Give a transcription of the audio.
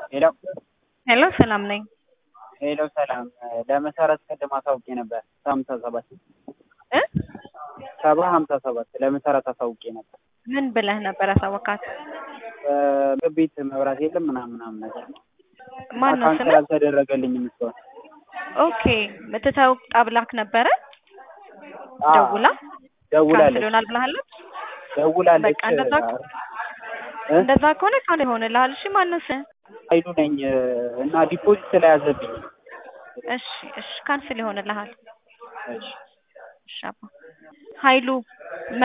ሄሎ ሄሎ ሰላም ነኝ። ሄሎ ሰላም ለመሰረት ቅድም አሳውቄ ነበር ሀምሳ ሰባት እ ሰባ ሀምሳ ሰባት ለመሰረት አሳውቄ ነበር። ምን ብለህ ነበር ያሳወካት? ምግብ ቤት መብራት የለም ምናምን ምናምን ነገር ማን ነው ካንሰል ስምህ? አልተደረገልኝም እስካሁን። ኦኬ ምትተው ጣብላክ ነበረ አዎ፣ ደውላ ካንስል ደውላለች ይሆናል ብለሃለች። ደውላለች። በቃ እንደዛ እ? እንደዛ ከሆነ ካንስል ይሆንልሃል። እሺ ማነው ስምህ? ኃይሉ ነኝ እና ዲፖዚት ስለያዘብኝ እሺ እሺ ካንስል ይሆንልሃል። እሺ እሺ አባ ኃይሉ